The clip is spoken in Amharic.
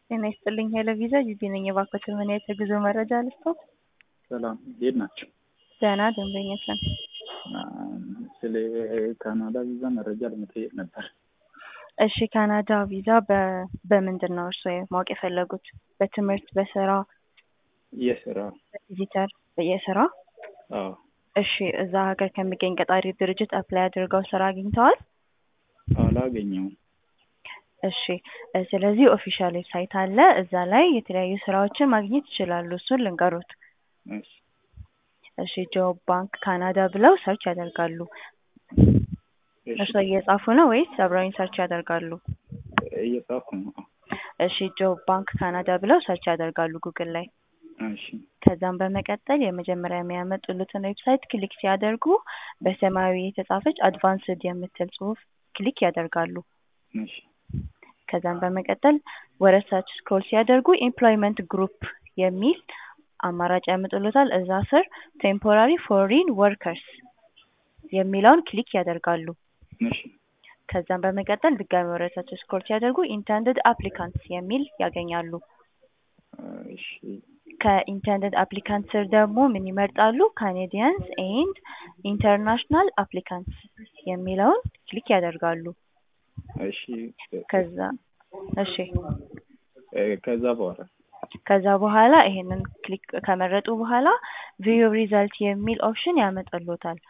ጤና ይስጥልኝ ሄሎ ቪዛ ጂጂ ነኝ። የባኮትን ምን አይነት የጉዞ መረጃ ልስጠው? ሰላም እንዴት ናቸው? ደህና ደንበኞች ነን። ስለ ካናዳ ቪዛ መረጃ ለመጠየቅ ነበር። እሺ ካናዳ ቪዛ በ- በምንድን ነው እርስዎ ማወቅ የፈለጉት? በትምህርት፣ በስራ፣ የስራ በቪዚተር፣ የስራ? አዎ እሺ እዛ ሀገር ከሚገኝ ቀጣሪ ድርጅት አፕላይ አድርገው ስራ አግኝተዋል? አላገኘውም። እሺ እ ስለዚህ ኦፊሻል ዌብሳይት አለ። እዛ ላይ የተለያዩ ስራዎችን ማግኘት ይችላሉ። እሱን ልንገሩት። እሺ እሺ ጆብ ባንክ ካናዳ ብለው ሰርች ያደርጋሉ። እሺ እርስዎ እየጻፉ ነው ወይስ አብረውኝ ሰርች ያደርጋሉ? እየጻፍኩ ነው። እሺ ጆብ ባንክ ካናዳ ብለው ሰርች ያደርጋሉ ጉግል ላይ። እሺ ከዛም በመቀጠል የመጀመሪያ የሚያመጡልትን ዌብሳይት ክሊክ ሲያደርጉ በሰማያዊ የተጻፈች አድቫንስድ የምትል ጽሁፍ ክሊክ ያደርጋሉ። እሺ ከዛም በመቀጠል ወደ ታች ስክሮል ሲያደርጉ ኤምፕሎይመንት ግሩፕ የሚል አማራጭ ያመጡልታል። እዛ ስር ቴምፖራሪ ፎሪን ወርከርስ የሚለውን ክሊክ ያደርጋሉ። እሺ ከዛም በመቀጠል ድጋሚ ወደ ታች ስክሮል ሲያደርጉ ኢንተንድድ አፕሊካንትስ የሚል ያገኛሉ። እሺ ከኢንተንድድ አፕሊካንት ስር ደግሞ ምን ይመርጣሉ? ካኔዲያንስ ኤንድ ኢንተርናሽናል አፕሊካንትስ የሚለውን ክሊክ ያደርጋሉ። እሺ ከዛ እሺ እ ከዛ በኋላ ከዛ በኋላ ይሄንን ክሊክ ከመረጡ በኋላ ቪው ሪዛልት የሚል ኦፕሽን ያመጣልዎታል።